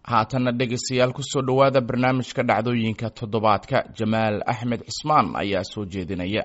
haatanna dhegaystayaal kusoo dhowaada barnaamijka dhacdooyinka toddobaadka jamaal axmed cismaan ayaa soo jeedinaya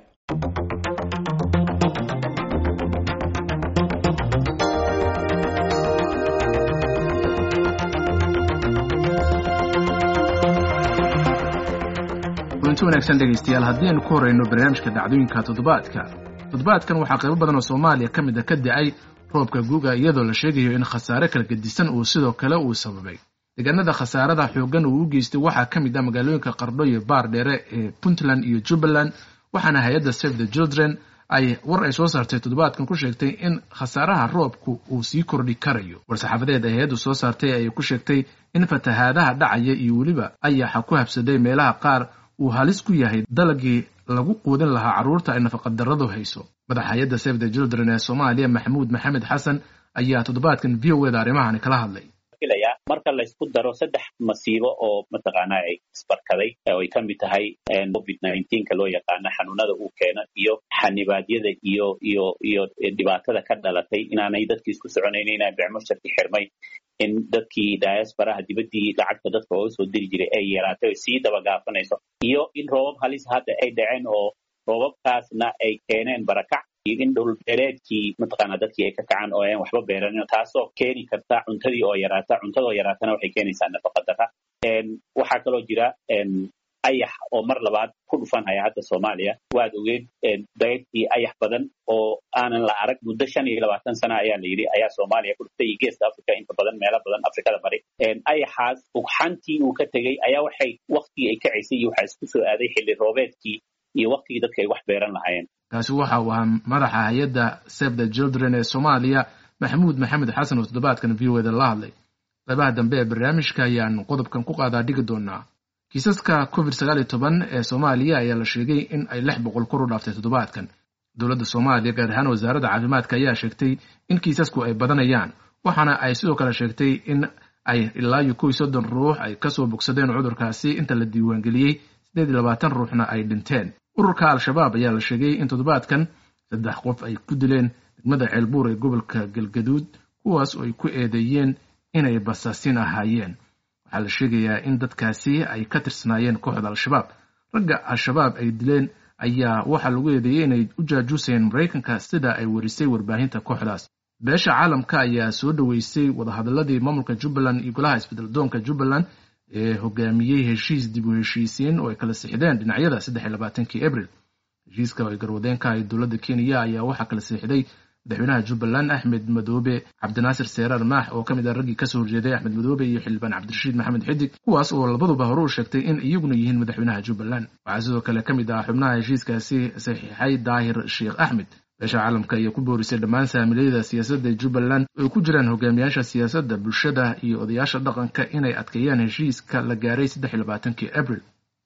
kulanti wanaagsan dhegaystayaal haddii aynu ku horeyno barnaamijka dhacdooyinka toddobaadka toddobaadkan waxaa qaybo badan oo soomaaliya ka mid a ka da-ay roobka guga iyadoo la sheegayo in khasaare kala gedisan uu sidoo kale uu sababay deegaanada khasaarada xoogan uu u geystay waxaa ka mid ah magaalooyinka qardho iyo baar dheere ee puntland iyo jubbaland waxaana hay-adda save the children ay war ay soo saartay toddobaadkan ku sheegtay in khasaaraha roobku uu sii kordhi karayo war-saxaafadeed ay hay-addu soo saartay ayay ku sheegtay in fatahaadaha dhacaya iyo weliba ayaxa ku habsaday meelaha qaar uu halis ku yahay dalagii lagu quudin lahaa carruurta ay nafaqadarradu hayso madaxa hay-adda save the children ee soomaaliya maxamuud maxamed xasan ayaa toddobaadkan v o eda arrimahani kala hadlay marka laysku daro saddex masiibo oo mataqaana ay isbarkaday oo ay ka mid tahay covid nineteenka loo yaqaano xanuunada uu keeno iyo xanibaadyada iyo iyo iyo dhibaatada ka dhalatay inaanay dadkii isku soconayn inaa bicmusharki xirmay in dadkii diasporaha dibaddii lacagta dadka ooga soo diri jiray ay yaraatay o sii dabagaafanayso iyo in roobab halis hadda ay dhaceen oo roobabkaasna ay keeneen barakac iyo in dhulbeereedkii mataqaana dadkii ay ka kacaan oo aan waxba beeranin taasoo keeni karta cuntadii oo yaraata cuntadoo yaraatana waxay keenaysaa nafaqa darra waxaa kaloo jira ayax oo mar labaad ku dhufanhaya hadda soomaaliya waad ogeed dayrtii ayax badan oo aanan la arag muddo shan iyo labaatan sana ayaa la yidhi ayaa soomaaliya ku dhuftay iyo geeska africa inta badan meelo badan afrikada bari ayaxaas ugxantii uu ka tegey ayaa waxay waktigii ay kacaysay iyo waxaa isku soo aaday xilli roobeedkii iyo waktigii dadka ay wax beeran lahaayeen kaasi waxa uu ahaa madaxa hay-adda save the children ee soomaaliya maxamuud maxamed xasan oo toddobaadkan v o eda la hadlay qaybaha dambe ee barnaamijka ayaan qodobkan ku qaadaa dhigi doonaa kiisaska covid sagaal iyo toban ee soomaaliya ayaa la sheegay in ay lix boqol kor u dhaaftay toddobaadkan dowladda soomaaliya gaar ahaan wasaaradda caafimaadka ayaa sheegtay in kiisasku ay badanayaan waxaana ay sidoo kale sheegtay in ay ilaa iyo kow iyo soddon ruux ay kasoo bogsadeen cudurkaasi inta la diiwaangeliyey siddeed iyo labaatan ruuxna ay dhinteen ururka al-shabaab ayaa la sheegay in toddobaadkan saddex qof ay ku dileen degmada ceelbuur ee gobolka galgaduud kuwaas oo ay ku eedeeyeen inay basaasin ahaayeen waxaa la sheegayaa in dadkaasi ay ka tirsanaayeen kooxda al-shabaab ragga al-shabaab ay dileen ayaa waxaa lagu eedeeyey inay u jaajuusayeen maraykanka sida ay warisay warbaahinta kooxdaas beesha caalamka ayaa soo dhoweysay wadahadaladii maamulka jubbaland iyo golaha isbeddeldoonka jubbaland ee hogaamiyey heshiis dib u heshiisiin oo ay kala sixdeen dhinacyada saddex iyo labaatankii abril heshiiska oo ay garwadeenka ahay dowladda kenya ayaa waxaa kala siixday madaxweynaha jubbaland axmed madoobe cabdinaasir seeraar maax oo ka mid ah raggii kasoo horjeeday axmed madoobe iyo xildhibaan cabdirashiid maxamed xidig kuwaas oo labaduba hore u sheegtay in iyaguna yihiin madaxweynaha jubbaland waxaa sidoo kale ka mid ah xubnaha heshiiskaasi saxiixay daahir sheekh axmed beesha caalamka ayaa ku boorisay dhammaan saamilayada siyaasadda jubbaland oo ay ku jiraan hogaamiyaasha siyaasadda bulshada iyo odayaasha dhaqanka inay adkeeyaan heshiiska la gaaray saddex iyo labaatankii abril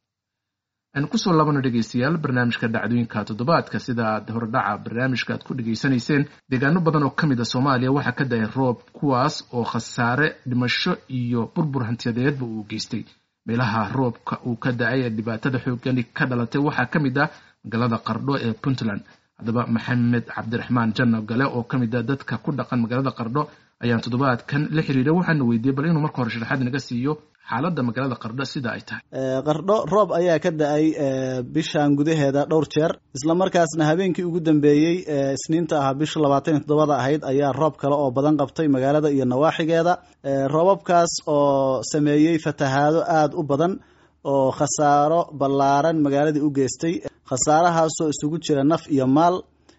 aynu kusoo laabano dhegaystayaal barnaamijka dhacdooyinka toddobaadka sida aad hordhaca barnaamijka aad ku dhegaysanayseen deegaano badan oo ka mid a soomaaliya waxaa ka da-ay roob kuwaas oo khasaare dhimasho iyo burbur hantiyadeedba uu geystay meelaha roobka uu ka da-ay ee dhibaatada xoogani ka dhalatay waxaa ka mid ah magaalada qardho ee puntland haddaba maxamed cabdiraxmaan janno gale oo ka mid a dadka ku dhaqan magaalada qardho ayaan toddobaadkan la xiriiray waxaana weydiiyey bal inuu marka hore sharaxaad naga siiyo xaaladda magaalada qardho sida ay tahay qardho roob ayaa ka da-ay bishan gudaheeda dhowr jeer islamarkaasna habeenkii ugu dambeeyey isniinta ahaa bisha labaatan iyo toddobada ahayd ayaa roob kale oo badan qabtay magaalada iyo nawaaxigeeda roobabkaas oo sameeyey fatahaado aada u badan oo khasaaro ballaaran magaaladii u geystay khasaarahaasoo isugu jira naf iyo maal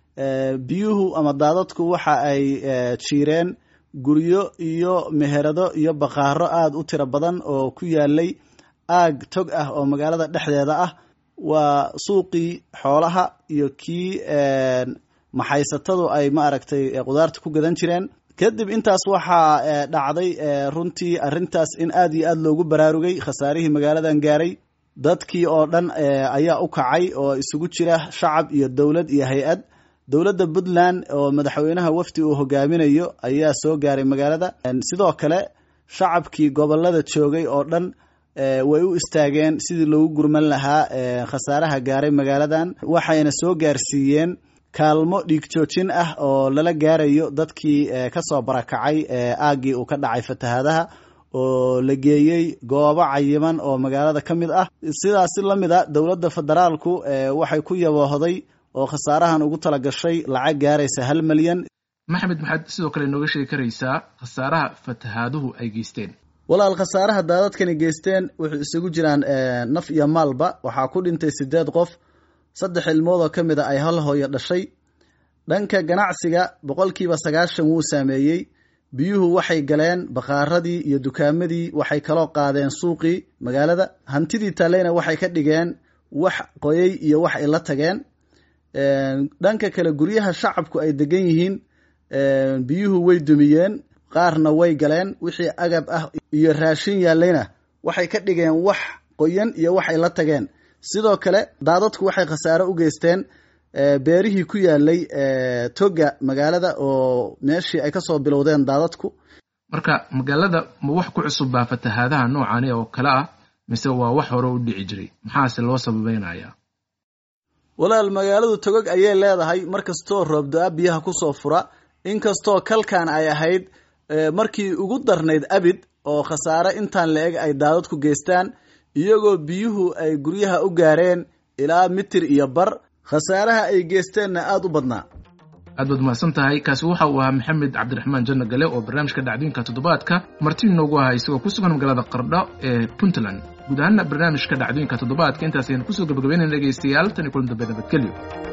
biyuhu ama daadadku waxa ay jiireen guryo iyo meherado iyo baqaaro aada u tiro badan oo ku yaalay aag tog ah oo magaalada dhexdeeda ah waa suuqii xoolaha iyo kii maxaysatadu ay ma aragtay qudaarta ku gadan jireen kadib intaas waxaa dhacday runtii arrintaas in aada iyo aada loogu baraarugay khasaarihii magaaladan gaaray dadkii oo dhan ayaa u kacay oo isugu jira shacab iyo dowlad iyo hay-ad dowladda puntland oo madaxweynaha wafdi uu hogaaminayo ayaa soo gaaray magaalada sidoo kale shacabkii gobolada joogay oo dhan way u istaageen sidii loogu gurman lahaa khasaaraha gaaray magaaladan waxayna soo gaarsiiyeen kaalmo dhiig joojin ah oo lala gaarayo dadkii kasoo barakacay aaggii uu ka dhacay fatahaadaha oo la geeyey goobo cayiman oo magaalada ka mid ah sidaasi la mid a dowladda federaalku waxay ku yaboohday oo khasaarahan ugu tala gashay lacag gaaraysa hal milyan maxamed maxaad sidoo kale nooga sheegi karaysaa khasaaraha fatahaaduhu ay geysteen walaal khasaaraha daadadkani geysteen wuxuu isugu jiraan naf iyo maalba waxaa ku dhintay sideed qof saddex ilmood oo ka mid a ay hal hooyo dhashay dhanka ganacsiga boqolkiiba sagaashan wuu saameeyey biyuhu waxay galeen bakaaradii iyo dukaamadii waxay kaloo qaadeen suuqii magaalada hantidii taaleyna waxay ka dhigeen wax qoyay iyo wax ay la tageen dhanka kale guryaha shacabku ay degan yihiin biyuhu way dumiyeen qaarna way galeen wixii agab ah iyo raashin yaallayna waxay ka dhigeen wax qoyan iyo wax ay la tageen sidoo kale daadadku waxay khasaare u geysteen beerihii ku yaalay toga magaalada oo meeshii ay kasoo bilowdeen daadadku marka magaalada ma wax ku cusub baa fatahaadaha noocani oo kale ah mise waa wax hore u dhici jiray maxaase loo sababeynaya walaal magaaladu togog ayay leedahay mar kastoo roobdo-a biyaha kusoo fura inkastoo kalkan ay ahayd markii ugu darnayd abid oo khasaare intaan la eg ay daadadku geystaan iyagoo biyuhu ay guryaha u gaareen ilaa mitir iyo bar khasaaraha ay geysteenna aada u badnaa aad baad mahadsan tahay kaasi waxa uu ahaa maxamed cabdiraxmaan janno gale oo barnaamijka dhacdooyinka toddobaadka marti inoogu ahaa isagoo ku sugan magaalada qardho ee puntland guud ahaana barnaamijka dhacdooyinka toddobaadka intaasaynu kusoo gabagabeynayna dhegaystayaal tan iyo kulan dambe nabadgelyo